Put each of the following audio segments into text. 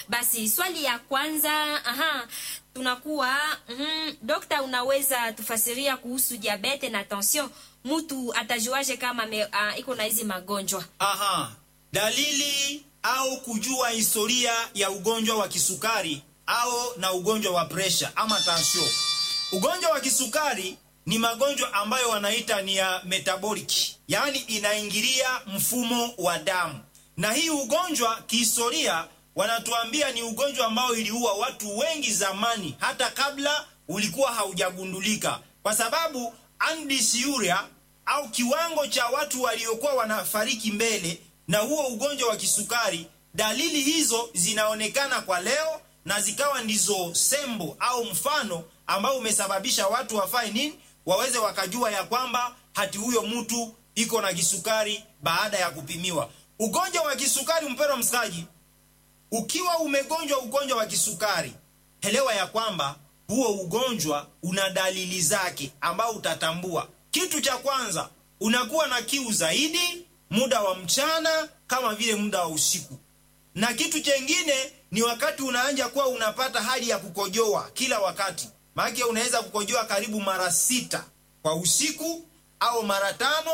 Basi swali ya kwanza, aha, tunakuwa mm, dokta, unaweza tufasiria kuhusu diabete na tension? Mtu atajuaje kama me, uh, iko na hizi magonjwa? Aha, dalili au kujua historia ya ugonjwa wa kisukari au na ugonjwa wa presha ama tansio. Ugonjwa wa kisukari ni magonjwa ambayo wanaita ni ya metabolic, yaani inaingilia mfumo wa damu, na hii ugonjwa kihistoria wanatuambia ni ugonjwa ambao iliua watu wengi zamani, hata kabla ulikuwa haujagundulika, kwa sababu andysuria au kiwango cha watu waliokuwa wanafariki mbele na huo ugonjwa wa kisukari, dalili hizo zinaonekana kwa leo na zikawa ndizo sembo au mfano ambao umesababisha watu wafae nini, waweze wakajua ya kwamba hati huyo mtu iko na kisukari baada ya kupimiwa. Ugonjwa wa kisukari, mpendwa msikaji, ukiwa umegonjwa ugonjwa wa kisukari, elewa ya kwamba huo ugonjwa una dalili zake ambao utatambua. Kitu cha kwanza, unakuwa na kiu zaidi muda wa mchana kama vile muda wa usiku, na kitu chengine ni wakati unaanja kuwa unapata hali ya kukojoa kila wakati, maana unaweza kukojoa karibu mara sita kwa usiku au mara tano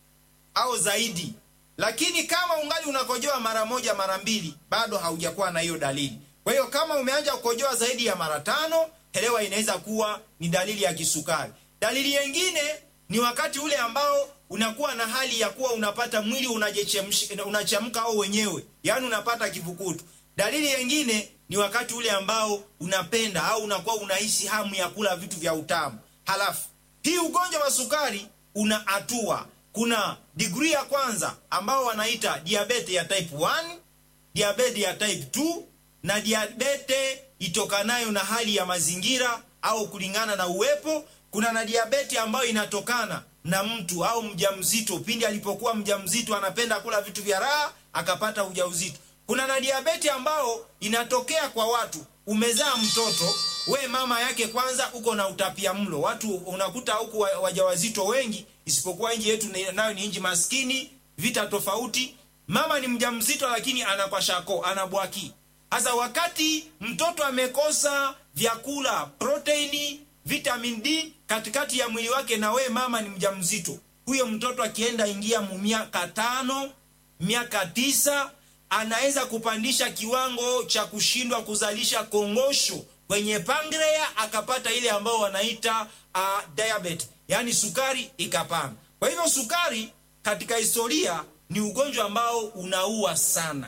au zaidi. Lakini kama ungali unakojoa mara moja mara mbili, bado haujakuwa na hiyo dalili. Kwa hiyo kama umeanja kukojoa zaidi ya mara tano, elewa inaweza kuwa ni dalili ya kisukari. Dalili nyingine ni wakati ule ambao unakuwa na hali ya kuwa unapata mwili unachemka au wenyewe, yaani unapata kivukutu. Dalili nyingine ni wakati ule ambao unapenda au unakuwa unahisi hamu ya kula vitu vya utamu. Halafu hii ugonjwa wa sukari una hatua. Kuna degree ya kwanza ambao wanaita diabete ya type 1, diabete ya type 2 na diabete itokanayo na hali ya mazingira au kulingana na uwepo. Kuna na diabete ambayo inatokana na mtu au mjamzito, pindi alipokuwa mjamzito anapenda kula vitu vya raha akapata ujauzito. Kuna na diabeti ambao inatokea kwa watu, umezaa mtoto we mama yake kwanza uko na utapia mlo. Watu unakuta huku wajawazito wengi, isipokuwa nchi yetu nayo ni nchi maskini, vita tofauti. Mama ni mjamzito, lakini anakwashako anabwaki. Hasa wakati mtoto amekosa vyakula, proteini, vitamin D katikati ya mwili wake, na we mama ni mjamzito, huyo mtoto akienda ingia mu miaka tano, miaka tisa anaweza kupandisha kiwango cha kushindwa kuzalisha kongosho kwenye pangrea, akapata ile ambao wanaita uh, diabetes, yaani sukari ikapanda. Kwa hivyo sukari katika historia ni ugonjwa ambao unaua sana,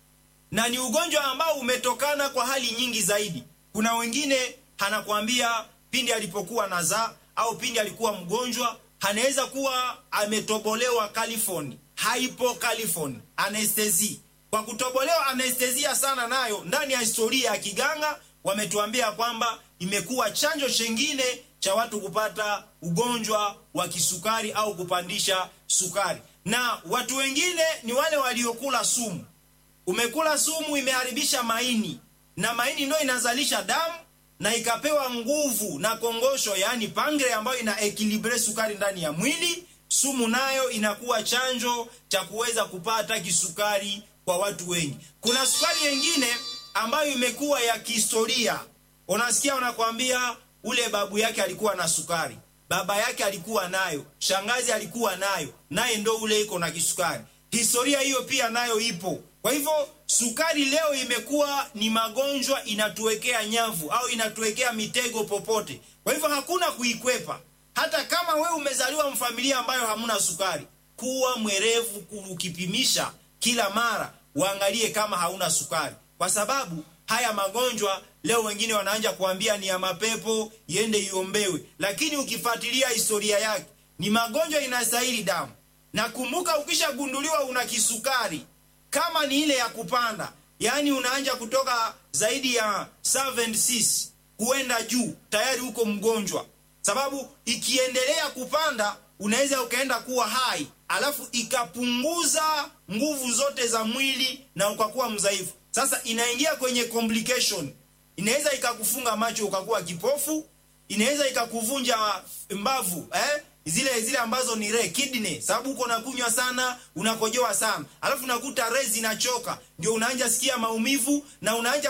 na ni ugonjwa ambao umetokana kwa hali nyingi zaidi. Kuna wengine anakwambia pindi alipokuwa nazaa au pindi alikuwa mgonjwa, anaweza kuwa ametobolewa California, hypocalifoni, anestesi kwa kutobolewa anestesia sana, nayo ndani ya historia ya kiganga wametuambia kwamba imekuwa chanjo chengine cha watu kupata ugonjwa wa kisukari au kupandisha sukari. Na watu wengine ni wale waliokula sumu. Umekula sumu, imeharibisha maini, na maini ndio inazalisha damu na ikapewa nguvu na kongosho, yaani pangre, ambayo ina ekilibre sukari ndani ya mwili. Sumu nayo inakuwa chanjo cha kuweza kupata kisukari kwa watu wengi. Kuna sukari nyingine ambayo imekuwa ya kihistoria. Unasikia wanakwambia ule babu yake alikuwa na sukari, baba yake alikuwa nayo, shangazi alikuwa nayo, naye ndo ule iko na kisukari. Historia hiyo pia nayo ipo. Kwa hivyo sukari leo imekuwa ni magonjwa, inatuwekea nyavu au inatuwekea mitego popote. Kwa hivyo hakuna kuikwepa. Hata kama wewe umezaliwa mfamilia ambayo hamuna sukari, kuwa mwerevu ukipimisha kila mara uangalie kama hauna sukari, kwa sababu haya magonjwa leo wengine wanaanja kuambia ni ya mapepo, iende iombewe, lakini ukifuatilia historia yake ni magonjwa inastahili damu. Na kumbuka, ukishagunduliwa una kisukari, kama ni ile ya kupanda, yaani unaanja kutoka zaidi ya 76 kuenda juu, tayari uko mgonjwa, sababu ikiendelea kupanda unaweza ukaenda kuwa hai alafu ikapunguza nguvu zote za mwili na ukakuwa mdhaifu. Sasa inaingia kwenye complication, inaweza ikakufunga macho ukakuwa kipofu, inaweza ikakuvunja mbavu eh? zile zile ambazo ni re kidney, sababu uko nakunywa sana, unakojoa sana, alafu nakuta re zinachoka, ndio unaanja sikia maumivu na unaanja